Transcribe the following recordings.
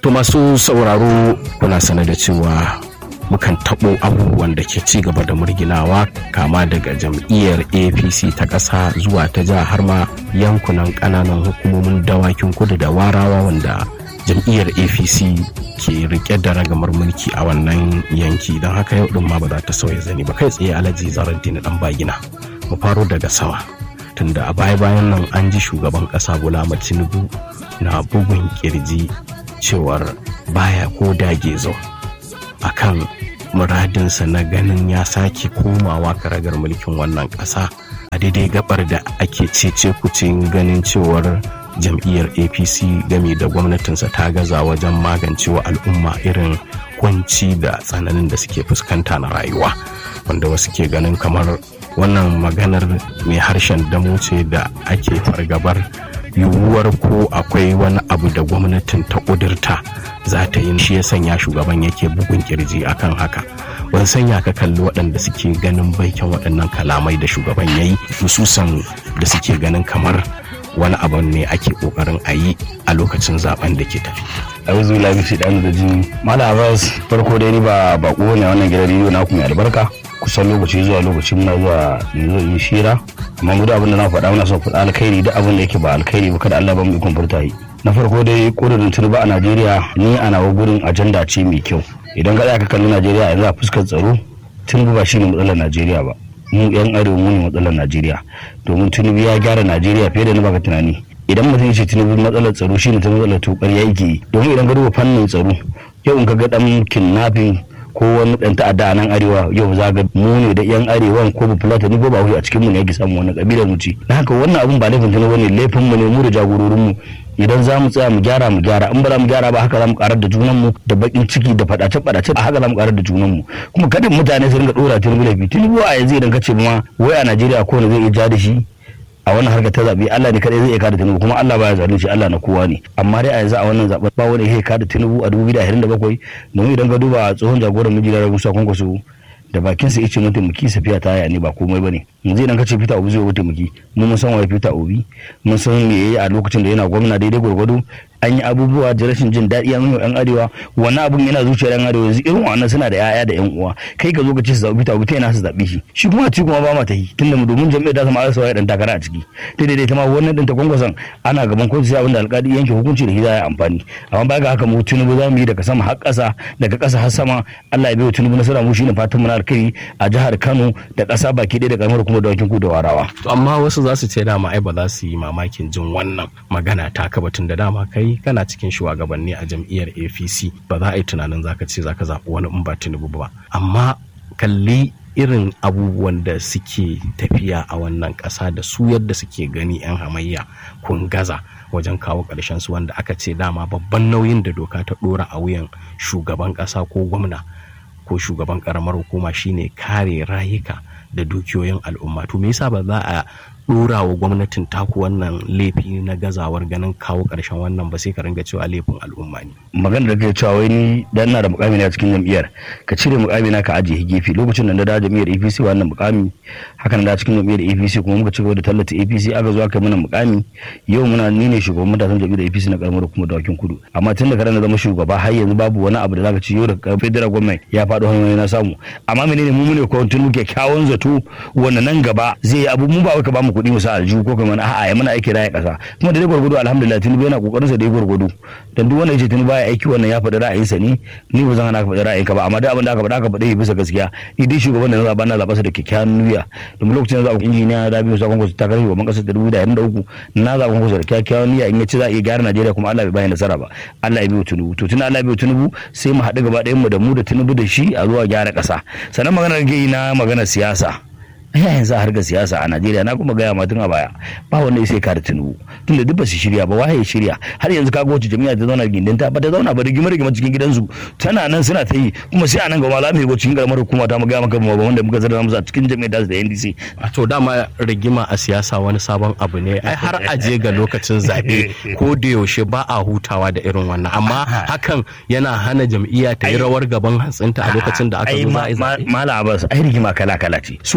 To masu sauraro kuna sane da cewa mukan taɓo abubuwan da ke ci gaba da murginawa kama daga jam'iyyar apc ta ƙasa zuwa ta jiha har ma yankunan ƙananan hukumomin dawakin kudu da warawa wanda jam'iyyar apc ke rike da ragamar mulki a wannan yanki don haka yau ɗin ma ba za ta sauya zani ba kai tsaye alhaji zarar dina ɗan bagina mu faro daga sama tunda a baya bayan nan an ji shugaban ƙasa bola tinubu na bugun kirji cewar baya ko dage zo akan muradinsa na ganin ya sake komawa karagar mulkin wannan ƙasa a daidai gabar da ake cece kucin ganin cewar jam'iyyar apc game da gwamnatinsa ta gaza wajen magancewa al'umma irin kwanci da tsananin da suke fuskanta na rayuwa wanda wasu ke ganin kamar wannan maganar mai harshen damo ce da ake fargabar yiwuwar ko akwai wani abu da gwamnatin ta ƙudurta za ta yi shi ya sanya shugaban yake bugun kirji akan haka ban sanya ka kalli waɗanda suke ganin baikin waɗannan kalamai da shugaban ya yi hususan da suke ganin kamar wani abu ne ake ƙoƙarin a yi a lokacin zaben da ke tafi. auzu lafi shi dan da jini mala abbas farko dai ni ba bako ne wannan gidan rediyo na mai albarka kusan lokaci zuwa lokaci muna zuwa yanzu in shira amma mu da abin da na faɗa muna son faɗa alkhairi da abin da yake ba alkhairi ba kada Allah ba mu ikon furta yi na farko dai ƙudurin turba a Najeriya ni a nawa gurin ajanda ce mai kyau idan ka ka kalli Najeriya yanzu a fuskar tsaro Tinubu ba shine matsalar Najeriya ba mu yan arewa mu ne matsalar Najeriya domin Tinubu ya gyara Najeriya fiye da na baka tunani idan mutum ya ce Tinubu matsalar tsaro shine ta matsalar tokar yake domin idan ka duba fannin tsaro yau in ka ga dan kidnapping ko wani dan ta'adda a nan arewa yau za ga mu ne da yan arewa ko ba fulata ni ko ba a cikin mu ne yake samu wannan kabilar mu ce dan haka wannan abun ba laifin tana bane laifin mu ne mu da jagororin mu idan za mu tsaya mu gyara mu gyara in ba za mu gyara ba haka za mu karar da junan mu da bakin ciki da fadace fadace a haka za mu karar da junan mu kuma kada mutane su ringa dora tinubu laifi tinubu a yanzu idan ka ce ma wai a Najeriya ko ne zai iya ja da shi a wannan harkar ta zaɓe Allah ne kadai zai iya kada Tinubu kuma Allah baya zalunci Allah na kowa ne amma dai a yanzu a wannan zaɓen ba wani ya kada Tinubu a 2027 domin idan ka duba tsohon jagoran miji da Musa Kwankwaso da bakin sa yace mataimaki safiya ta yaya ne ba komai bane yanzu idan ka ce Peter Obi zai mataimaki mu mun san waye Peter Obi mun san me yayi a lokacin da yana gwamna daidai gwargwado an yi abubuwa da rashin jin daɗi an yi yan arewa wannan abun yana zuciyar yan arewa yanzu irin wannan suna da yaya da yan uwa kai ka zo ka ce su zaɓi Peter Obi ta yana su zaɓi shi shi kuma ci kuma ba ma ta yi tunda mu domin jami'ar ta sama arsa ya dan takara a ciki ta daidai ta ma wannan din ta kwankwason ana gaban kotu sai abinda alƙali yanke hukunci da shi za ya amfani amma ba ga haka mu tunubu za mu yi daga sama har ƙasa daga ƙasa har sama Allah ya bai tunubu nasara mu shine fatan mu na alkai a jihar Kano da ƙasa baki ɗaya da ƙaramar kuma da wakin ku da warawa To amma wasu za su ce dama ai ba za su yi mamakin jin wannan magana ta ka batun da dama kai kana cikin shugabanni a jam'iyyar APC ba za a yi tunanin zaka ce zaka zaɓi wani in ba Tinubu ba amma kalli irin abubuwan da suke tafiya a wannan ƙasa da su yadda suke gani 'yan hamayya kun gaza wajen kawo ƙarshen su wanda aka ce dama babban nauyin da doka ta ɗora a wuyan shugaban ƙasa ko gwamna ko shugaban ƙaramar hukuma shine kare rayuka da dukiyoyin al'umma to me yasa ba za a dora wa gwamnatin taku wannan laifi na gazawar ganin kawo ƙarshen wannan ba sai ka ringa cewa laifin al'umma ne magana da kai cewa wai ni dan na da mukami na cikin jam'iyyar ka cire mukami na ka ajiye gefe lokacin da na da jam'iyyar APC wannan mukami haka na da cikin jam'iyyar APC kuma muka cigaba da tallata APC aka zo aka mana mukami yau muna ni ne shugaban matasan jam'iyyar APC na karamar hukumar dawakin kudu amma tun da na zama shugaba har yanzu babu wani abu da zaka ci yau da federal government ya faɗo hanyoyi na samu amma menene mu ne ko tun muke kyawun zato wannan nan gaba zai yi abu mu ba wai ka ba mu kuɗi mu sa aljihu ko kuma a'a ya mana aiki raya ƙasa kuma da dai gwargwado alhamdulillah tinubu yana kokarin sa da gwargwado dan duk wanda yace tinubu baya aiki wannan ya faɗi ra'ayinsa ne ni ba zan hana ka faɗi ra'ayinka ba amma duk abin da aka faɗa aka faɗi bisa gaskiya ni dai shugaban da na zaɓa na zaɓa sa da kyakkyawan niyya domin lokacin da zaɓa injiniya Rabi Musa Kwankwaso ta karfi gaban ƙasar da dubu da da uku na zaɓa Kwankwaso da kyakkyawan niyya in ya ci za a iya gyara Najeriya kuma Allah bai bayan nasara ba Allah ya biyo Tinubu to tun Allah ya biyo Tinubu sai mu haɗu gaba ɗayan mu da mu da Tinubu da shi a zuwa gyara ƙasa sannan maganar gai na maganar siyasa ya yanzu a harkar siyasa a Najeriya na kuma gaya tun a baya ba wanda ya sai kare Tinubu tunda duk ba su shirya ba waye shirya har yanzu kaga wacce jami'a ta zauna gindin ta ba ta zauna ba rigima rigima cikin gidansu tana nan suna ta yi kuma sai a nan gaba za mu yi cikin karamar hukuma ta mu gaya maka ba wanda muka zarra musu a cikin jami'a ta da NDC a to dama rigima a siyasa wani sabon abu ne ai har a je ga lokacin zabe ko da yaushe ba a hutawa da irin wannan amma hakan yana hana jam'iyya ta yi rawar gaban hantsinta a lokacin da aka zo za a yi zabe mala abbas ai rigima kala kala ce su wannan rigima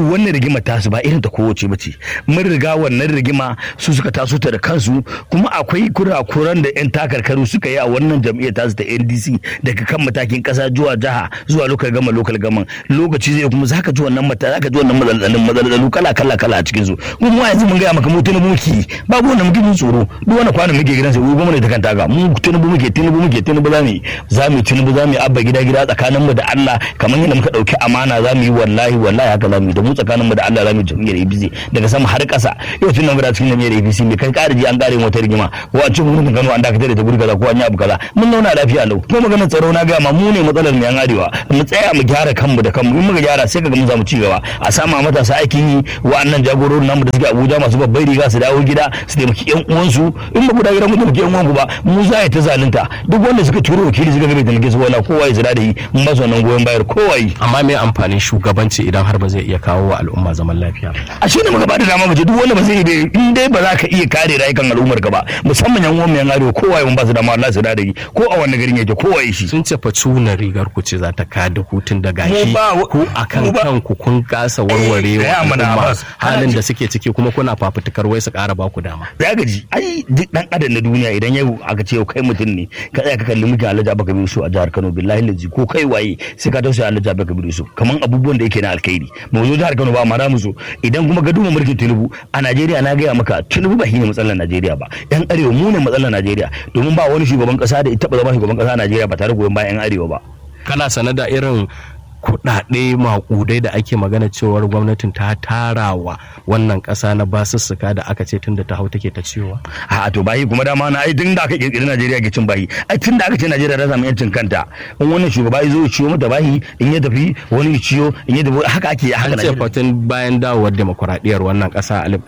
rigima ta su ba irin ta kowace ba ce mun riga wannan rigima su suka taso ta da kansu kuma akwai kurakuran da yan takarkaru suka yi a wannan jam'iyyar tasu ta NDC daga kan matakin kasa zuwa jiha zuwa lokal gama lokal gama lokaci zai kuma zaka ji wannan mata zaka ji wannan matsalolin matsalolin kala kala kala a cikin su kuma mu yanzu mun ga maka mu tunubu muke babu wannan muke jin tsoro duk wani kwanan muke gidan sai gwamnati ta kanta ga mu tunubu muke tunubu muke tunubu zamu yi zamu tunubu zamu yi abba gida gida tsakanin mu da Allah kamar yadda muka dauki amana zamu yi wallahi wallahi haka zamu yi da mu tsakanin mu da Allah zamu yi jam'iyyar APC daga sama har ƙasa yau tun nan mu da cikin jam'iyyar APC me kai ƙara ji an ƙare wata rigima ko a cikin gwamnatin Kano an dakatar da ta guri kaza ko an yi abu kaza mun zauna lafiya lau ko maganar tsaro na ga ma mu ne matsalar mu yan arewa mu tsaya mu gyara kanmu da kanmu in muka gyara sai kaga mun samu ci gaba a sama matasa aikin yi wa'annan jagororin namu da suke Abuja masu babbar riga su dawo gida su taimaki yan uwansu in ba ku da gida mu taimaki yan uwanku ba mu za ta zalunta duk wanda suka turo wakili suka ga bai taimake su wala kowa ya zira da yi mun ba su wannan goyon bayar kowa yi amma me amfanin shugabanci idan har ba zai iya kawo wa al'umma zaman lafiya a shi ne muka ba da dama mace duk wanda ba zai yi in dai ba za ka iya kare rayukan al'ummar ka ba musamman yan uwan yan arewa kowa mun ba su dama Allah su da yi ko a wannan garin yake kowa yi shi sun ce fa cuna rigar ku ce za ta kada hutun da gashi Mu ba- ku akan mu ba- kanku kun kasa warware Eh, wa gaya mana, al'umma Abbas. halin da suke ciki kuma kuna fafutukar wai su ƙara ba ku dama ya gaji ai duk dan adam na duniya idan yau aka ce yau kai mutum ne ka tsaya ka kalli muke Alhaji Abubakar Yusuf a jihar Kano billahi lazi ko kai waye sai ka tausaya Alhaji Abubakar Yusuf kaman abubuwan da yake na alkhairi mu zo jihar Kano ba ma mu so idan kuma ga duba mulkin Tinubu a Najeriya na gaya maka Tinubu ba shine matsalar Najeriya ba yan arewa mu ne matsalar Najeriya domin ba wani shugaban kasa da ita ba zama shugaban kasa a Najeriya ba tare da goyon bayan yan arewa ba kana sane da irin kuɗaɗe maƙudai da ake magana cewar gwamnatin ta tarawa wannan ƙasa na basussuka da aka ce tun da ta hau take ta ciwa a to bayi kuma dama na ai tun da aka kirkiri Najeriya ke cin bayi ai tun da aka ce Najeriya ta samu yancin kanta in wani shugaba ya zo ya ciyo mata bayi in ya tafi wani ya ciyo in ya tafi haka ake haka an ce Najeriya fatin bayan dawowar demokuraɗiyyar wannan ƙasa a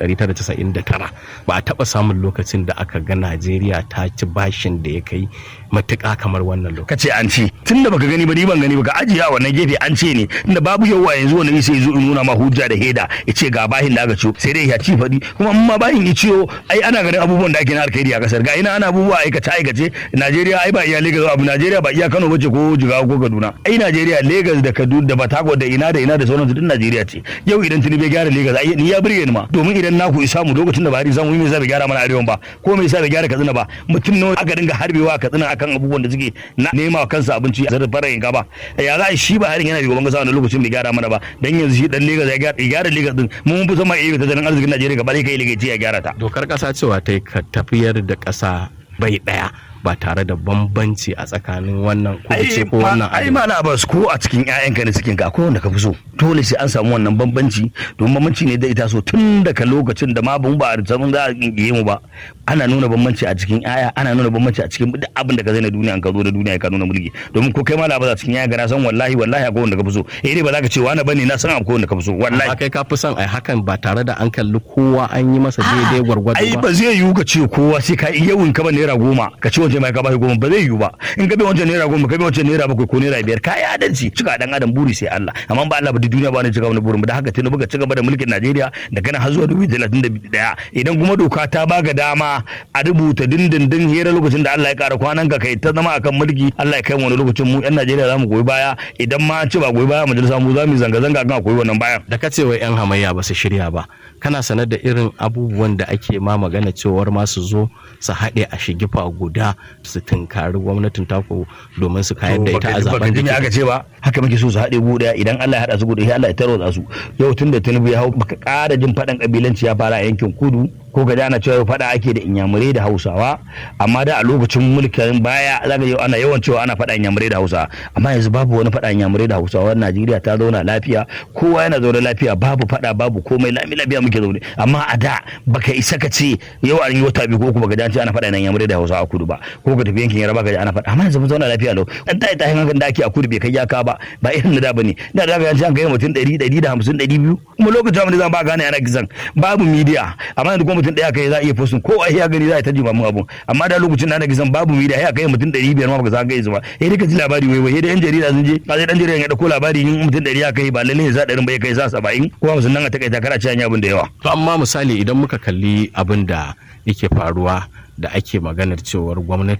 1999 ba a taɓa samun lokacin da aka ga najeriya ta ci bashin da ya kai matuƙa kamar wannan lokacin ka ce an ce tun da baka gani ba ni ban gani ba ka ajiye a wannan gefe an ce ne tunda babu yawa yanzu wani sai zo in nuna ma hujja da heda ya ce ga bahin da aka ciyo sai dai ya ci faɗi kuma in ma bahin ya ciyo ai ana ganin abubuwan da ake na alkhairi a kasar ga ina ana abubuwa aikace aikace Najeriya ai ba iya Lagos abu Najeriya ba iya Kano bace ko Jigawa ko Kaduna ai Najeriya Lagos da Kaduna da Batako da ina da ina da sauransu duk Najeriya ce yau idan Tinubu ya gyara Lagos ai ni ya burge ni ma domin idan naku isa mu lokacin da Buhari samu me yasa bai gyara mana arewan ba ko me yasa bai gyara Katsina ba mutum nawa aka dinga harbewa a Katsina akan abubuwan da suke na nema wa kansa abinci a zarar farayin gaba ya za a yi shi ba harin yana shugaban kasa wani lokacin bai gyara mana ba dan yanzu shi dan Lagos ya gyara ya gyara Lagos din mu mun fi son ma iya tattalin arzikin Najeriya gaba ɗaya kai Lagos ya gyara ta dokar ƙasa cewa ta yi ka tafiyar da ƙasa bai ɗaya ba tare da bambanci a tsakanin wannan kudu ko wannan ai ma na bas ko a cikin ƴaƴanka ne cikin ka akwai wanda ka fi so dole sai an samu wannan bambanci domin bambanci ne da ita so tun daga lokacin da ma ban ba a samun za a kinkiye mu ba ana nuna bambanci a cikin ƴaƴa ana nuna bambanci a cikin duk abin da ka zai na duniya an ka zo da duniya ka nuna mulki domin ko kai ma labas a cikin ƴaƴa na san wallahi wallahi akwai wanda ka fi so eh dai ba za ka ce wani bane na san akwai wanda ka fi so wallahi kai ka fi son ai hakan ba tare da an kalli kowa an yi masa daidai gwargwado ai ba ba zai yiwu ka ce kowa sai ka iya yawun ka ba naira goma ka ce wancan mai ka ba goma ba zai yiwu ba in ka bi wancan naira goma ka bi wancan naira bakwai ko naira biyar ka yi adalci cika dan adam buri sai Allah amma ba Allah ba duk duniya ba ne cika wani burin ba da haka tunubu ka ci gaba da mulkin Najeriya da kana har zuwa 2031 idan kuma doka ta baka dama a rubuta dindindin hira lokacin da Allah ya kara kwanan ka kai ta zama akan mulki Allah ya kai mu wani lokacin mu yan Najeriya za mu goyi baya idan ma an ci ba goyi baya majalisa mu za mu yi zanga-zanga kan akwai wannan bayan da ka ce wai yan hamayya ba su shirya ba kana sanar da irin abubuwan da ake ma magana cewar ma su zo su haɗe a shigifa guda su tunkari gwamnatin taku domin su kayar da ita a zaben da da aka ce ba haka muke so su haɗe gu daya idan Allah ya haɗa su gu daya Allah ya tarwatsa su yau tun da Tinubu ya hau baka ƙara jin faɗan kabilanci ya fara a yankin kudu ko ga ana cewa faɗa ake da inyamurai da hausawa amma da a lokacin mulkin baya zaka yau ana yawan cewa ana faɗa inyamurai da hausawa amma yanzu babu wani faɗa inyamurai da hausawa Najeriya ta zauna lafiya kowa yana zaune lafiya babu faɗa babu komai lami lafiya muke zaune amma a da baka isa ka ce yau an yi wata biyu ko kuma ga an ce ana faɗa inyamurai da hausawa a kudu ba ko ka tafi yankin yaraba ka ji ana faɗa amma yanzu mun zauna lafiya lau dan tayi tayi hankan da ake a kudu bai kai yaka ba ba irin na da bane da da ga an kai mutum 100 150 200 kuma lokacin da zan ba gane ana gizan babu media amma yanzu kuma mutum daya kai za a iya postin ko ai ya gani za a ta jima mun abun amma da lokacin da ana gizan babu media ya kai mutum 500 ma baka san kai su ba eh dai ka ji labari wai wai dai yan jarida sun je ka sai dan jarida ya dauko labari in mutum 100 ya kai ba lalle ya sa 100 bai kai sa 70 ko 50 nan a takaita kana cewa abin da yawa to amma misali idan muka kalli abin da yake faruwa da ake maganar cewar gwamnati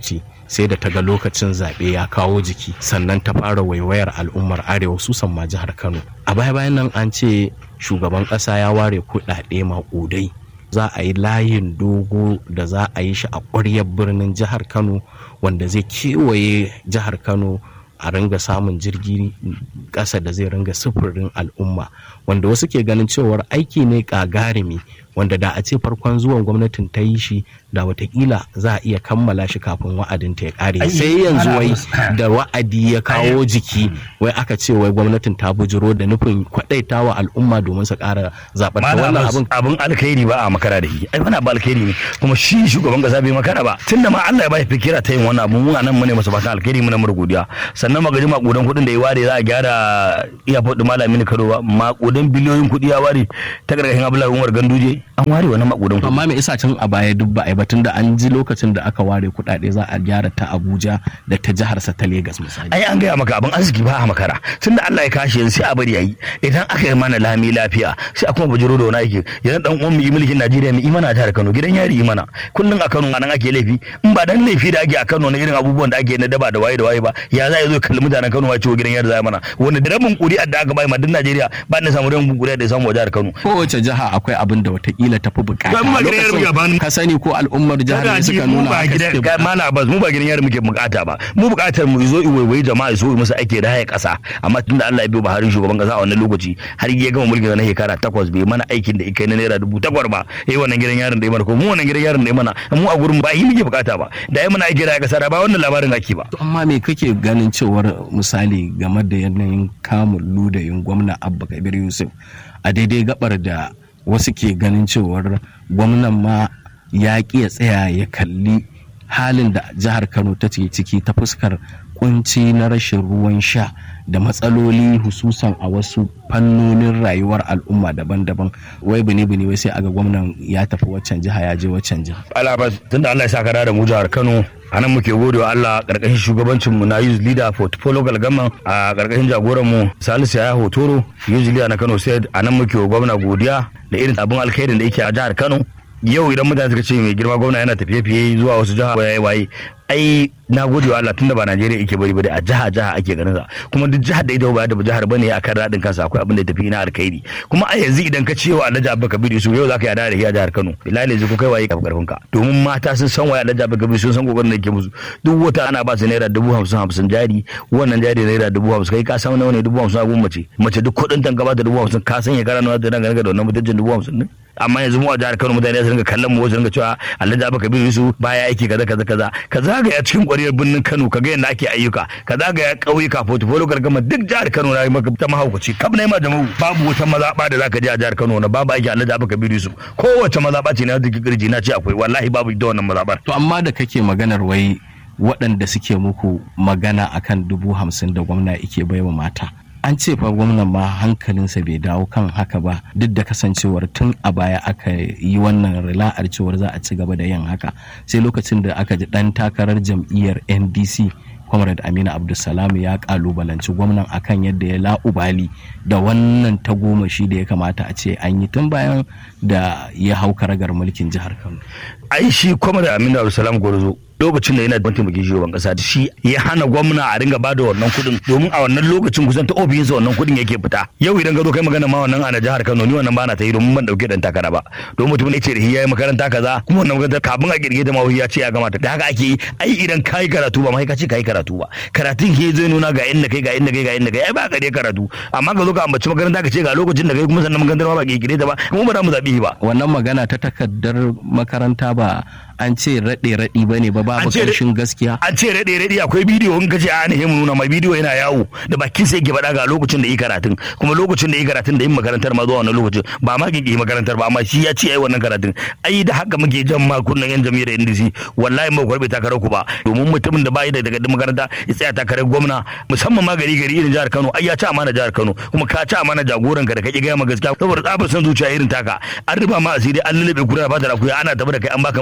sai da ta ga lokacin zaɓe ya kawo jiki sannan ta fara waiwayar al'ummar arewa su ma jihar kano a baya bayan nan an ce shugaban ƙasa ya ware kuɗaɗe maƙudai za a yi layin dogo da za a yi shi a ƙwaryar birnin jihar kano wanda zai kewaye jihar kano a ringa samun jirgi ƙasa da zai ringa sufurin al'umma wanda wasu ke ganin cewar aiki ne ƙagarumi wanda da a ce farkon zuwan gwamnatin ta yi shi da watakila za a iya kammala shi kafin wa'adin ta ya kare sai yanzu wai da wa'adi ya kawo jiki wai aka ce wai gwamnatin ta bujiro da nufin kwadaita wa al'umma domin su kara zaɓar ta wannan abin abin alkhairi ba a makara da shi ai wani abu alkhairi ne kuma shi shugaban kasa bai makara ba tunda ma Allah ya bai fikira ta yin wannan abu mun nan mu ne masa fatan alkhairi mu na mura godiya sannan magaji makudan kuɗin da ya ware za a gyara iyafot din malami Kano ba makudan biliyoyin kuɗi ya ware ta gargashin Abdullahi Umar Ganduje an ware wani makudan kuɗi amma me isa can a baya duk ba a yi ba tunda an ji lokacin da aka ware kuɗaɗe za a gyara ta Abuja da ta jihar sa ta Lagos misali ai an gaya maka abin arziki ba a makara tunda Allah ya kashe yanzu sai a bari yayi idan aka yi mana lami lafiya sai a kuma bujiro da wani aiki yanzu dan uwan mu yi mulkin Najeriya mu imana a jihar Kano gidan yari imana kullun a Kano nan ake laifi in ba dan laifi da ake a Kano na irin abubuwan da ake na daba da waye da waye ba ya za ya zo kalli mutanen Kano wace gidan yari za mana wanda da rabin kuri'a da aka bai ma duk Najeriya ba ne samu rabin kuri'a da ya samu wa jihar Kano kowace jiha akwai abin da watakila tafi bukata Ba mu ba gidan yari muke ba ka sani ko al'ummar jihar ne suka mu nuna ba haka gidan suke ga bukata. mala Abbas mu ba gidan yari muke bukata ba mu bukatar mu zo iwaiwai jama'a zo musu ake raya kasa amma tunda Allah ya biyo Buhari shugaban kasa a wannan lokaci har ya gama mulkin na shekara takwas bai mana aikin da ikai na naira dubu takwas ba eh wannan gidan yarin da ya mana ko mu wannan gidan yarin da ya mana mu a gurin ba yi muke bukata ba da ya mana aiki raya kasa da ba wannan labarin ake ba To amma me kake ganin cewar misali game da yanayin kamun ludayin gwamna abba kabir yusuf a daidai gabar da wasu ke ganin cewar gwamnan ma ya ƙi ya tsaya ya kalli halin da jihar kano ta ce ciki ta fuskar kunci na rashin ruwan sha da matsaloli hususan a wasu fannonin rayuwar al'umma daban-daban wai bini bini wai sai aga gwamnan ya tafi waccan jiha ya je waccan jiha alabas tunda Allah ya saka da mu jihar Kano a nan muke gode wa Allah karkashin shugabancin mu na youth leader for local government a karkashin jagoran mu Salisu Yaya Hotoro youth leader na Kano sai a nan muke wa gwamna godiya da irin abin alkhairin da yake a jihar Kano yau idan mutane suka ce mai girma gwamna yana tafiye-fiye zuwa wasu jiha waye waye ai na gode wa Allah tunda ba Najeriya yake bari ba a jiha jiha ake ganin sa kuma duk jihar da ita ba da jihar bane akan radin kansa akwai abin da tafi na alkhairi kuma a yanzu idan ka ce wa Alhaji Abba Kabir su yau zaka yada da shi a jihar Kano bilal yanzu ko kai waye ka karfin ka domin mata sun san waye Alhaji Abba Kabir sun san kokarin da yake musu duk wata ana ba su naira dubu hamsin hamsin jari wannan jari naira dubu hamsin kai ka san nawa ne dubu hamsin a gun mace mace duk kuɗin tan gaba da dubu hamsin ka san ya gara nawa da dangane da wannan mutuncin dubu hamsin din amma yanzu mu a jihar Kano mutane su ringa kallon mu wasu ringa cewa Alhaji Abba Kabir Yusuf baya aiki kaza kaza kaza ka zagaya cikin ƙwariyar birnin Kano ka ga yadda ake ayyuka ka zagaya ƙauyuka portfolio gargama duk jihar Kano na yi maka ta mahaukaci kab na yi ma jama'u babu wata mazaɓa da zaka je a jihar Kano na babu aiki Alhaji Abba Kabir Yusuf kowace mazaɓa ce na da kirji na ce akwai wallahi babu ita wannan mazaɓar to amma da kake maganar wai waɗanda suke muku magana akan dubu hamsin da gwamna yake baiwa mata an ce fa gwamnan ma hankalinsa bai dawo kan haka ba duk da kasancewar tun a baya aka yi wannan rila'ar cewar za a ci gaba da yin haka sai lokacin da aka ji ɗan takarar jam'iyyar ndc comrade amina abdulsalam ya kalubalanci gwamnan akan yadda ya la'ubali da wannan tagomashi da ya kamata a ce an yi tun bayan da ya hau karagar mulkin jihar kano ai shi kwamar aminu abdulsalam gwarzo lokacin da yana da taimakin shugaban kasa da shi ya hana gwamna a ringa bada wannan kuɗin domin a wannan lokacin kusan ta ofishinsa wannan kuɗin yake fita yau idan ka zo kai magana ma wannan a jihar Kano ni wannan bana ta yi domin ban dauke dan takara ba domin mutum ne ce da yayi makaranta kaza kuma wannan makaranta kafin a kirge ta ma ya ce ya gamata da haka ake yi ai idan kai karatu ba mai ka ce kai karatu ba karatun ke zai nuna ga inda kai ga inda kai ga inda kai ai ba ka dai karatu amma ka zo ka ambaci makaranta ka ce ga lokacin da kai kuma sannan makarantar ma ba kirkire ta ba kuma ba za mu zabi ba wannan magana ta takardar makaranta ba an ce raɗe-raɗi ba ne ba babu An ce- ƙarshen gaskiya an ce raɗe raɗe akwai bidiyo in kace a ne mu nuna mai bidiyo yana yawo da bakin sai yake faɗa ga lokacin da yi karatun kuma lokacin da yi karatun da yin makarantar ma zuwa wannan lokacin ba ma kike makarantar ba amma shi ya ce ai wannan karatun ai da haka muke jan ma kunnan yan jami'ar NDC wallahi mu kwarbe takarar ku ba domin mutumin da bai da daga makaranta ya tsaya takarar gwamna musamman ma gari gari irin jihar Kano ai ya ci amana jihar Kano kuma ka ci amana jagoran ka da kake gaya ma gaskiya saboda tsabar san zuciya irin taka an rufa ma asiri an lullube kura ba da akuya ana tafi da kai an baka mataimakin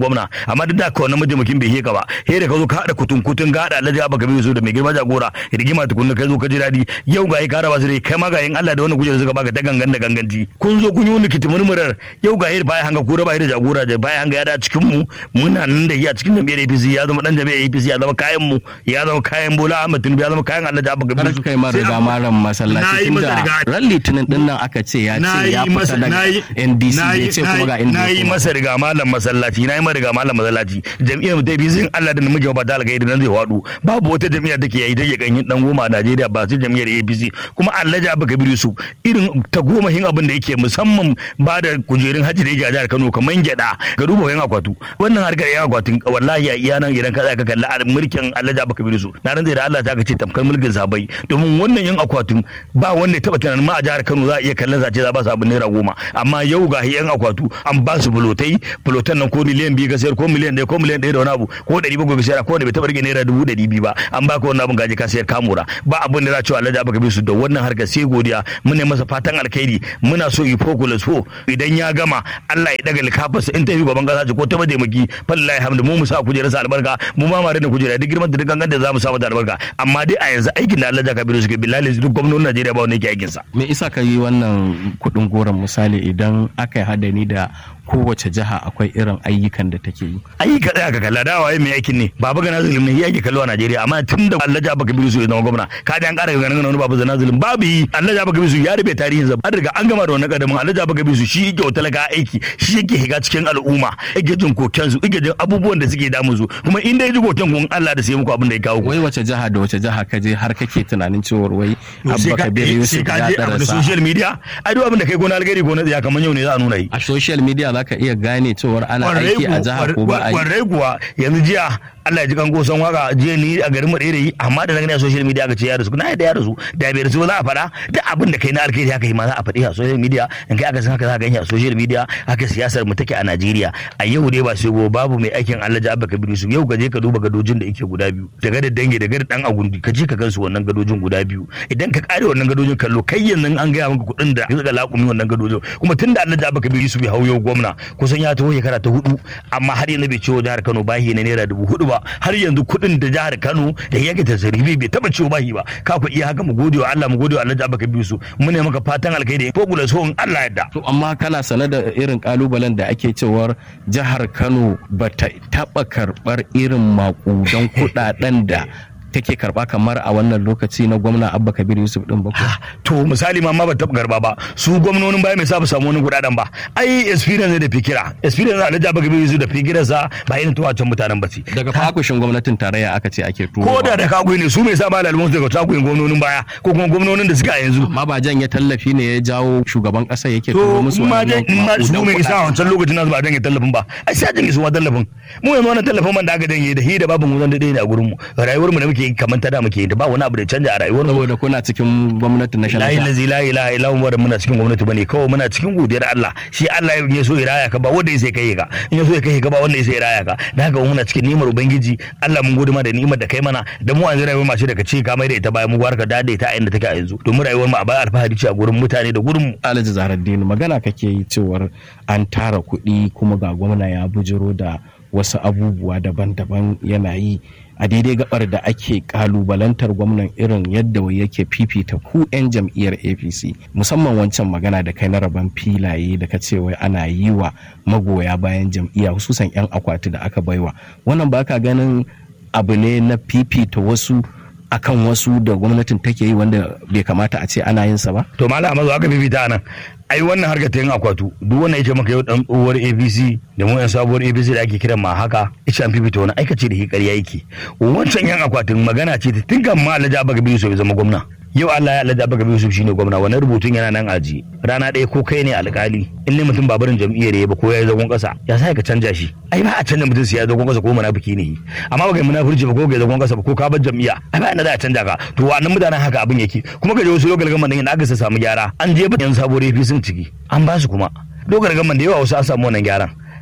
gwamna amma duk da ka wannan mataimakin bai heka ba he da ka zo ka haɗa kutun kutun ga haɗa alhaji abba kabiru su da mai girma jagora rigima tukunna kai zo ka ji daɗi yau ga ka raba su dai kai ma ga yin Allah da wannan kujerar suka baka ta gangan da ganganci kun zo kun yi wani kitimurmurar yau ga da baya hanga ko da baya da jagora da baya hanga ya da cikin mu muna nan da shi a cikin jam'iyyar APC ya zama dan jam'iyyar APC ya zama kayan mu ya zama kayan Bola Ahmed Tinubu ya zama kayan Allah da Abba Gabiru Kar kai ma riga malam masallaci tunda ran litinin din nan aka ce ya ce ya fita daga NDC ya ce kuma ga na yi masa riga malam masallaci na yi masa riga malam masallaci jam'iyyar mu ta APC in Allah da muke ba ta alƙairi nan zai wadu babu wata jam'iyyar da ke yi take kan dan goma a Najeriya ba sai jam'iyyar APC kuma Allah da Abba Gabiru su irin ta goma hin abin da yake musamman ba da kujerun hajji da yake a jihar Kano kamar gyada ga duba yan akwatu wannan harkar yan akwatin wallahi ya iya nan idan ka tsaya ka kalli a mulkin Allah da baka su na ran da Allah ta ka ce tamkar mulkin sabai domin wannan yan akwatin ba wanda ya taba tunanin ma a jihar Kano za a iya kallon zace za ba su abin naira goma amma yau ga yan akwatu an ba su bulotai bulotan nan ko miliyan biyu ka sayar ko miliyan ɗaya ko miliyan ɗaya da wani abu ko ɗari bakwai ka sayar ko wanda bai taba rike naira dubu ɗari biyu ba an ba ka wannan abin gaji ka sayar kamura ba abin da za a ce Allah da baka su da wannan harkar sai godiya mun ne masa fatan alkhairi muna so yi fokula so idan ya gama Allah ya daga likafarsa in ta yi gaban kasa ce ko ta mataimaki fallahi hamdu mu mu sa kujerarsa albarka mu ma mare da kujera duk girman da duk gangan da za mu sa mata albarka amma dai a yanzu aikin da Allah Kabiru suke billahi duk gwamnonin Najeriya ba wanda yake aikin sa me isa ka yi wannan kudin goron misali idan aka yi hadani da kowace jiha akwai irin ayyukan da take yi ayyuka tsaya ka kalla da waye mai aikin ne baba ga nazulum ne yake kallo a Najeriya amma tun da Allah Jabba Kabiru su ya zama gwamna ka ji an ƙara ganin wani babu zanazulum babu yi Allah Jabba Kabiru su ya rube tarihin sa an riga an gama da wannan kadamin Allah Jabba Kabiru su shi yake talaka aiki shi yake higa cikin al'umma yake jin koken su yake jin abubuwan da suke damun su kuma in dai ji koken kun Allah da sai muku abin da ya kawo ku wai wace jiha da wace jiha ka je har kake tunanin cewa wai Abba Kabir Yusuf ya da darasa social media ai duk abin da kai gona algari gona ya kaman yau ne za a nuna yi a social media zaka iya gane cewar ana aiki a jiha ko ba a yi kwarai kuwa yanzu jiya Allah ya ji kan goson waka jiya ni a garin Madera yi amma da na gani a social media aka ce ya rasu na yadda ya rasu da bai rasu ba za a faɗa duk abin da kai na alkhairi haka yi ma za a faɗi a social media in kai aka san haka za a gani a social media haka siyasar mu take a Najeriya a yau dai ba sai go babu mai aikin Allah ja Abba Kabiru su yau ka je ka duba gadojin da yake guda biyu daga da dange daga da dan agundi ka je ka gansu wannan gadojin guda biyu idan ka kare wannan gadojin kallo kai yanzu an gaya maka kuɗin da ya saka laƙumi wannan gadojin kuma tunda Allah ja Abba Kabiru su bai hau yau gwamna kusan ya taho shekara ta hudu amma har yanzu bai ciwo jihar Kano bahi na naira dubu hudu ba har yanzu kuɗin da jihar Kano da yake tasarifi bai taba ciwo bahi ba ka ku iya haka mu gode wa Allah mu gode wa Allah da baka biyu su mu ne maka fatan alkhairi ko gula so in Allah yadda to amma kana sane da irin kalubalen da ake cewar jihar Kano bata taba karbar irin makudan kuɗaɗen da take karba kamar a wannan lokaci na gwamna abba kabir yusuf din ba ko to misali ma ma ba taɓa garba ba su gwamnonin baya mai sa ba samu wani kuɗaɗen ba ai experience ne da fikira experience na alhaji abba kabir yusuf da fikira sa ba irin tuwa can mutanen ba ce daga fakushin gwamnatin tarayya aka ce ake turo ko da da kagoyi ne su mai sa ba lalmun daga tagoyin gwamnonin baya ko kuma gwamnonin da suka yanzu ma ba janye tallafi ne ya jawo shugaban kasa yake to turo musu ma dai in ma su maƙudan mai isa a kuɗaɗe. wancan lokacin nasu ba janye tallafin ba ai sai janye su ma tallafin mu yanzu wannan tallafin man da aka janye da hi da babu mu zan daidai ne a gurin mu rayuwar mu da muke yi kamar ta da muke yi da ba wani abu da ya canja a rayuwar mu saboda kuna cikin gwamnatin na la shanata ilaha la ilaha illa huwa da muna cikin gwamnati bane kawai muna cikin godiyar Allah shi Allah ya so ya raya ka ba wanda ya sai kai ka in ya so ya kai ka ba wanda ya sai ya raya ka da haka muna cikin ni'imar ubangiji Allah mun gode ma da ni'imar da kai mana da mu an zira rayuwar mace daga ce ka mai da ita bayan mu barka da da ita a inda take a yanzu domin rayuwar mu a baya alfahari ce a gurin mutane da gurin mu Alhaji Zaharaddin magana kake yi cewar an tara kuɗi kuma ga gwamna ya bujiro da wasu abubuwa daban-daban yana yi a daidai gabar da ake kalubalantar gwamnan irin yadda wai yake fifita ku 'yan jam'iyyar apc musamman wancan magana da kai na rabon filaye da ka ce wai ana yi wa magoya bayan jam'iyya hususan 'yan akwati da aka baiwa wannan ba ka ganin abu ne na fifita wasu akan wasu da gwamnatin take yi wanda bai kamata a ce ana yin sa ba to malam Ahmadu aka bibita nan ai wannan harkar ta yin akwatu duk wannan yace maka yau dan tsohuwar APC da mu yan sabuwar APC da ake kiran ma haka ita an fifita wani aikace da hikariya yake wancan yan akwatin magana ce ta tun kan ma Alhaji Abba Gabi Yusuf ya zama gwamna yau Allah ya Alhaji Abba Gabi Yusuf shine gwamna wannan rubutun yana nan aji rana ɗaya ko kai ne alƙali in ne mutum babarin jam'iyyar ya ba ko ya yi zagon ƙasa ya sa ka canja shi ai ba a canja mutum sai ya zagon ƙasa ko munafiki ne amma ba kai munafurci ba ko kai zagon ƙasa ba ko ka bar jam'iyya ai ba ina za a canja ka to wannan mutanen haka abin yake kuma ka je wasu lokal gaman da aka samu gyara an je ba yan sabuwar APC sun ciki an ba su kuma lokal gaman da yawa wasu an samu wannan gyaran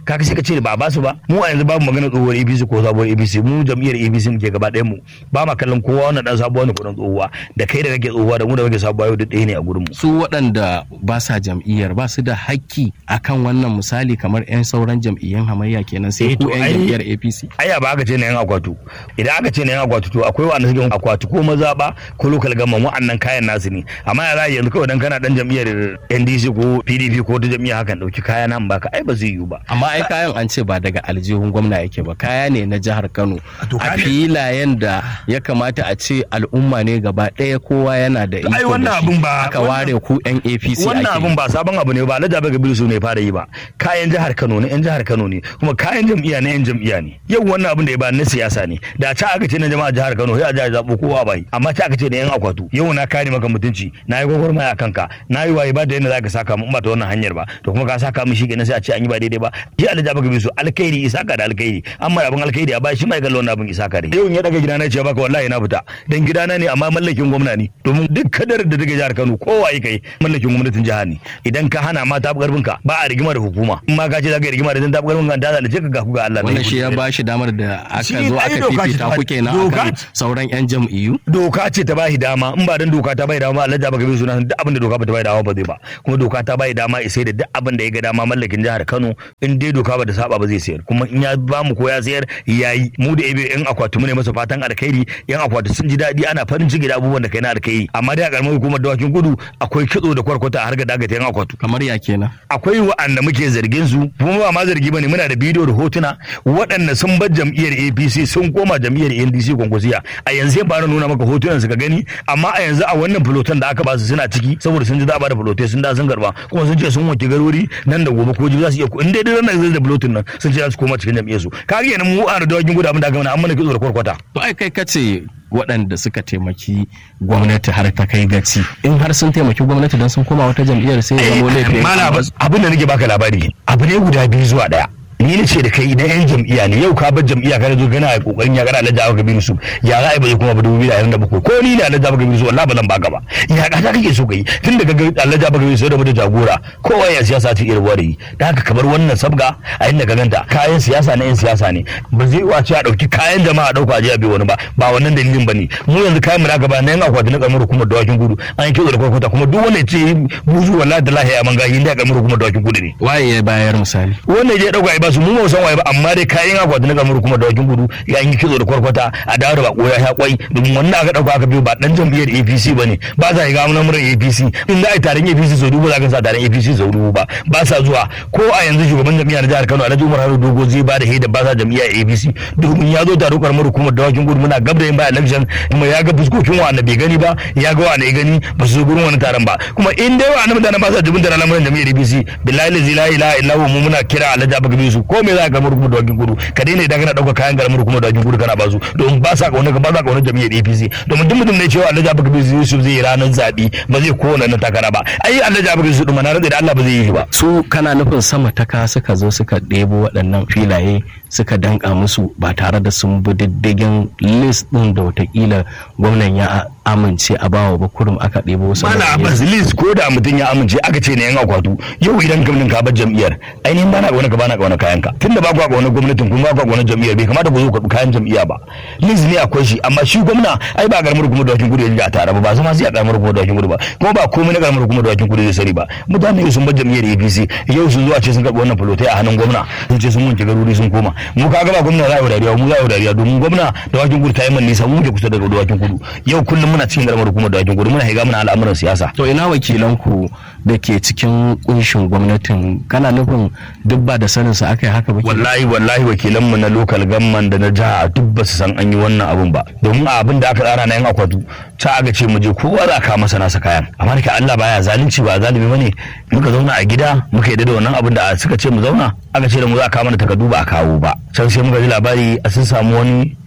kaga sai ka ce ba ba su ba mu a yanzu babu magana tsohuwar APC ko sabuwar APC mu jam'iyyar APC muke gaba ɗayan mu ba ma kallon kowa wannan dan sabuwa ne kudin tsohuwa da kai da kake tsohuwa da mu da kake sabuwa yau duk ɗaya ne a gurin mu su waɗanda ba sa jam'iyyar ba su da hakki akan wannan misali kamar 'yan sauran jam'iyyun hamayya kenan sai Eh, ku to 'yan ai- jam'iyyar APC aya ba aka ce na yan akwatu idan aka ce na yan akwatu to akwai wanda suke akwatu ko mazaɓa ko local government wa'annan kayan nasu ne amma ya za yanzu kawai dan kana dan jam'iyyar NDC ko PDP ko ta jam'iyya hakan dauki kaya nan baka ai ba zai yiwu ba amma ai kayan an ce ba daga aljihun gwamna yake ba kaya ne na jihar Kano To a kaga- filayen da ya kamata a ce al'umma ne gaba ɗaya kowa yana da iko ai da wannan shi. abun ba- aka wannan- ware ku 'yan APC wannan ake abun ba sabon abu ne ba alhaji abu gabiru su ne fara yi ba kayan jihar kano ne yan jihar kano ne kuma kayan jam'iyya ne yan jam'iyya ne yau wannan abun da ya ba na siyasa ne da ta aka ce na jama'a jihar kano sai a jihar zaɓo kowa bai amma ta aka ce da yan akwatu yau na kare maka mutunci na yi gwagwarmaya a kanka na yi waye ba da yadda za ka saka mu in ba ta wannan hanyar ba to kuma ka saka mu shi kenan sai a ce an yi ba daidai ba shi alhaji abu gabiru su alkhairi isaka da alkhairi amma abin alkhairi a ba shi mai kallon abin isaka da yau in ya daga gidana ce baka wallahi na fita dan gidana ne amma mallakin gwamna ne domin duk kadar da take jihar Kano kowa ya kai mallakin gwamnatin jihar ne idan ka hana ma tafi karfin ka ba a rigima da hukuma in ma ka ce za ka yi rigima da dan tafi karfin ka da zalace ka ga ku ga Allah wannan shi ya ba shi damar da aka Shi zo ai aka doka ce fifita ta- ku kenan doka akan ce. sauran 'yan jam'iyyu doka ce ta bashi dama in ba dan doka ta bai dama Allah ya baka bi suna duk abin da doka ba ta bai dama ba zai ba kuma doka ta bai dama sai da duk abin da ya ga dama mallakin jihar Kano in dai doka ba ta saba ba zai sayar kuma in ya ba mu ko ya sayar yayi mu da ebe yan akwati mu ne masa fatan alkhairi yan akwati sun ji daɗi ana farin ciki da abubuwan da kai na alkhairi amma dai a karamar hukumar dawakin kudu akwai kitso da kwarkwata a harkar daga ta yan akwatu kamar ya kenan akwai wa'anda muke zargin su kuma ba ma zargi bane muna da bidiyo da hotuna waɗanda sun bar jam'iyyar APC sun koma jam'iyyar NDC kwankwasiya a yanzu sai fara nuna maka hotunan su ka gani amma a yanzu a wannan filotan da aka ba su suna ciki saboda sun ji za a bada filotai sun da sun karba kuma sun ce sun wanke garori nan da gobe ko jibi za su iya in dai dai nan da filotin nan sun ce za su koma cikin jam'iyyar su kaga kenan mu a da dawakin gudu abin da aka mana an mana kitso da kwarkwata to ai kai kace waɗanda suka taimaki gwamnati har ta kai gaci in har sun taimaki gwamnati don sun koma wata jam'iyyar sai ya zama laifin Mala abin da nake baka labari abu ne guda biyu zuwa daya ni ne ce da kai idan yan jam'iyya ne yau ka bar jam'iyya kana zo kana kokarin ya kana Alhaji Abubakar Kabiru su ya za a yi ba zai kuma ba dubu biyu da ashirin da bakwai ko ni ne Alhaji Abubakar Kabiru su wallahi ba zan baka ba ya ka ta kake so kai tun daga ga Alhaji Abubakar Kabiru su da mutum jagora kowa ya siyasa ta irin wari da haka kamar wannan sabga a inda ka ganta kayan siyasa na yan siyasa ne ba zai wace a dauki kayan jama'a a dauka a je a bai wani ba ba wannan dalilin bane mu yanzu kayan mu na gaba na yan akwati na karamar hukumar dawakin gudu an yi kitso da kwakwata kuma duk wanda ya ce buzu wallahi da lahiya man gahi inda karamar hukumar dawakin gudu ne waye ya bayar misali wannan je dauka ai ba su mu ba san waye ba amma dai kayan akwati na kamar kuma da wakin gudu ya yi kitso da kwarkwata a dawo da bako ya sha kwai domin wannan aka dauka aka biyo ba dan jam'iyyar APC bane ba sa shiga mun murin APC in za a yi taron APC sau dubu za ka sa taron APC sau dubu ba ba sa zuwa ko a yanzu shugaban jam'iyyar jihar Kano Alhaji Umar Haruna Dogo zai ba da heda ba sa jam'iyyar APC domin ya zo taron karamar hukumar da wakin gudu muna gab da yin ba election kuma ya ga fuskokin wanda bai gani ba ya ga wanda ya gani ba su zo gurin wani taron ba kuma in dai wa'annan mutanen ba sa jibin da lamarin jam'iyyar APC billahi la ilaha illa huwa mu muna kira Alhaji Abubakar su ko me za ka karamar hukumar dawakin gudu ka daina idan kana dauka kayan karamar hukumar dawakin gudu kana basu domin ba sa kauna ba sa kauna jami'ar APC domin duk mutum ne cewa Alhaji Abubakar Yusuf zai yi ranar zabi ba zai kowane na takara ba ai Alhaji Abubakar Yusuf din na rantsa da Allah ba zai yi ba su kana nufin sama ta ka suka zo suka ɗebo waɗannan filaye suka danka musu ba tare da sun bi diddigin list ɗin da watakila gwamnan ya amince a bawa ba kurum aka ɗebo wasu mana mutane. Abbas list ko da mutum ya amince aka ce ne yan akwatu yau idan gwamnatin ka bar jam'iyyar ainihin bana kauna ka bana kauna kayan ka tunda ba ku kauna gwamnatin kuma ba ku kauna jam'iyyar bai kamata ku zo ku karɓi kayan jam'iyya ba list ne akwai shi amma shi gwamna ai ba karamar hukumar dawakin gudu ya ji a tare ba ba zama sai a karamar hukumar dawakin gudu ba kuma ba komai na karamar hukumar dawakin gudu zai sani ba mutane sun bar jam'iyyar APC yau sun zo a ce sun karɓi wannan fulotai a hannun gwamna sun ce sun wanke garuri sun koma mu ka ga ba gwamna za a yi dariya mu za a yi dariya domin gwamna dawakin gudu ta yi man nisa mu muke kusa daga dawakin gudu yau kullum muna cikin karamar hukumar dawakin gudu muna higa muna al'amuran siyasa to ina wakilanku da ke cikin kunshin gwamnatin kana nufin duk ba da sanin su aka yi haka ba kenan? wallahi wallahi wakilanmu na local government da na jiha duk ba su san an yi wannan abun ba domin a abin da aka tsara na yan akwatu ta aka ce mu je kowa za ka masa nasa kayan amma da ke Allah baya zalunci ba zalimi bane muka zauna a gida muka yi da wannan abin da suka ce mu zauna aka ce da mu za a kawo mana takardu ba a kawo ba can sai muka ji labari a sun samu wani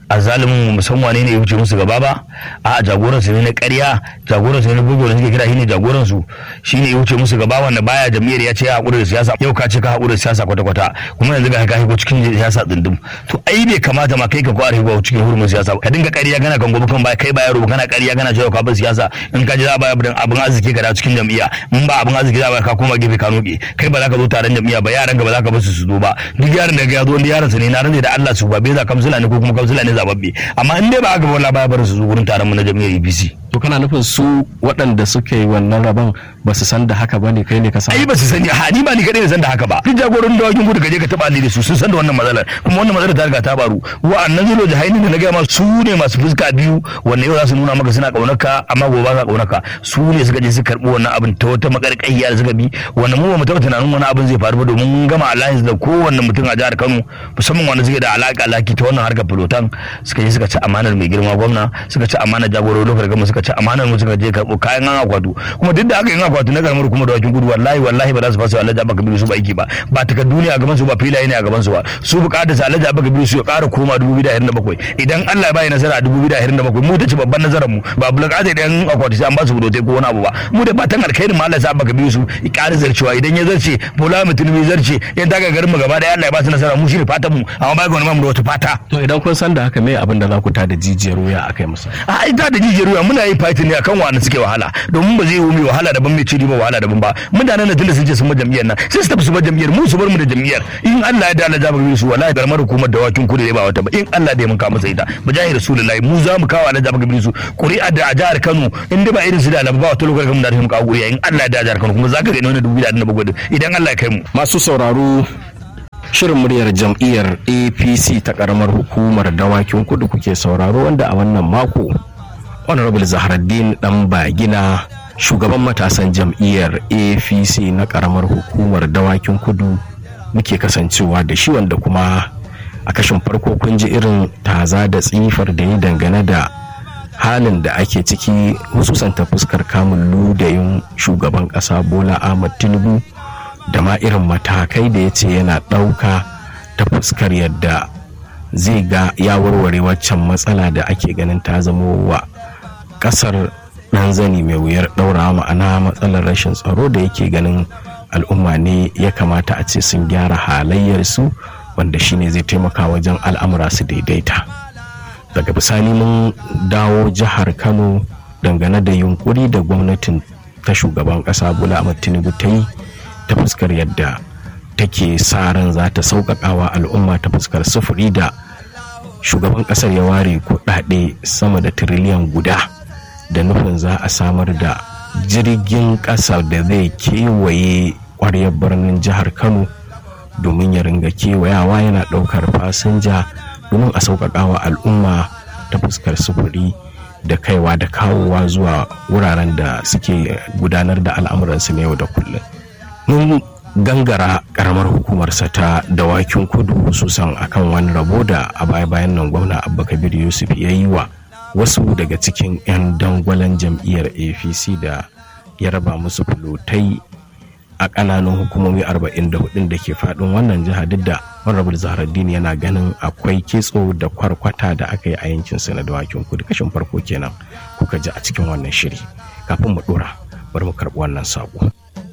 a zalimin musamman ne ya wuce musu gaba ba a jagoran su ne na ƙarya jagoran su ne na bugu da suke kira shine jagoran su shine ya wuce musu gaba wanda baya jam'iyyar ya ce ya haƙura da siyasa yau ka ce ka haƙura da siyasa kwata kwata kuma yanzu ga ka shigo cikin siyasa tsindin to ai bai kamata ma kai ka kware ba cikin hurumin siyasa ka dinga ƙarya kana kan gobe kan baya kai ba yaro kana ƙarya kana cewa ka bar siyasa in ka ji za a bayar abin arziki ka da cikin jam'iyya in ba abin arziki za a bayar ka koma gefe ka noke kai ba za ka zo taron jam'iyya ba yaran ka ba za ka bar su su zo ba duk yaron da ya zo wanda yaron sa ne na rantsa da Allah su ba bai za kamsila ne ko kuma kamsila ne zababbe amma in dai ba aka wala baya bar su zo wurin taron mu na jam'iyyar APC to kana nufin su waɗanda suke yi wannan rabon ba su san da haka bane kai ne ka san ai ba su sani ha ni ba ni kadai ne san da haka ba duk jagoran da wakin gudu kaje ka taba ni da su sun san da wannan matsalar kuma wannan matsalar ta riga ta faru wa'annan zulo jahaini da na ga ma su ne masu fuska biyu wanda yau za su nuna maka suna kaunarka amma gobe ba sa kaunarka su ne suka je su karbi wannan abin ta wata makarƙayya da suka bi wannan mu ba mu taɓa tunanin wani abin zai faru ba domin mun gama alliance da kowanne mutum a jihar Kano musamman wanda suke da alaƙa laki ta wannan harkar filotan suka je suka ci amanar mai girma gwamna suka ci amanar jagorori lokacin gama suka ci amanar mu suka je karɓo kayan an akwatu kuma duk da aka yi akwatu na karamar kuma da wakin gudu wallahi wallahi ba za su fasa alhaji abaka biyu su ba aiki ba ba takardu ne a gaban su ba filaye ne a gaban su ba su bukatar su alhaji abaka biyu su ya ƙara koma 2027 idan Allah ya bayi nasara a 2027 mu ta ci babban nasarar mu ba bulaka da yan akwatu sai an ba su budotai ko wani abu ba mu da fatan alkhairin ma Allah ya abaka biyu su ya ƙara zarcewa idan ya zarce bola mutum ya zarce yan daga garin mu gaba da Allah ya ba su nasara mu shi ne fatan mu amma ba ga wani mu da wata fata to idan kun san da haka me abin da za ku ta da jijiyar wuya akai musu a ita da jijiyar wuya muna yin fighting ne akan wani suke wahala domin ba zai yi mai wahala daban mai ciri ba wahala daban ba mutanen da tunda sun ce sun ba jam'iyyar nan sai su tafi su ba jam'iyyar mu su bar mu da jam'iyyar in Allah ya da Allah jabir su wallahi garmar hukumar da wakin kudu ba wata ba in Allah da ya mun kawo masa ita mujahi rasulullahi mu za mu kawo Allah jabir su ƙuri'a da a jihar Kano in ba irin su da alaba ba wata lokacin da mu kawo ƙuri'a in Allah ya da jihar Kano kuma zaka ga ne dubu da na bugu idan Allah ya kai mu masu sauraro shirin muryar jam'iyyar apc ta karamar hukumar dawakin kudu kuke sauraro wanda a wannan mako honorable zaharaddin dan bagina shugaban matasan jam'iyyar apc na karamar hukumar dawakin kudu muke kasancewa da shi wanda kuma a kashin farko kun ji irin taza da tsifar da ya dangane da halin da ake ciki hususan ta fuskar kamun ludayin shugaban kasa bola ahmad tinubu da ma irin matakai da ya ce yana ɗauka ta fuskar yadda zai ga ya warware waccan matsala da ake ganin ta zamo wa ƙasar ɗan zani mai wuyar ɗaura ma'ana matsalar rashin tsaro da yake ganin al'umma ne ya kamata a ce sun gyara halayyarsu wanda shine zai taimaka wajen al'amura su daidaita daga bisani mun dawo jihar kano dangane da yunkuri da gwamnatin ta shugaban ƙasa bola ahmad tinubu ta yi ta fuskar yadda take sa ran za ta sauƙaƙawa al'umma ta fuskar sufuri da shugaban ƙasar ya ware kuɗaɗe sama da tiriliyan guda da nufin za a samar da jirgin ƙasa da zai kewaye ƙwaryar birnin jihar kano domin ya ringa kewayawa yana ɗaukar fasinja domin a sauƙaƙawa al'umma ta fuskar sufuri da kaiwa da kawowa zuwa wuraren da suke gudanar da al'amuransu na yau da kullum mun gangara karamar hukumarsa ta dawakin kudu hususan akan wani rabo da a baya bayan nan gwamna abba kabir yusuf ya yi wa wasu daga cikin 'yan dangwalen jam'iyyar apc da ya raba musu fulotai a ƙananan hukumomi 44 da ke faɗin wannan jiha duk da honorable zaharaddin yana ganin akwai kitso da kwarkwata da aka yi a yankin na dawakin kudu kashin farko kenan kuka ji a cikin wannan shiri kafin mu ɗora bari mu karɓi wannan saƙo.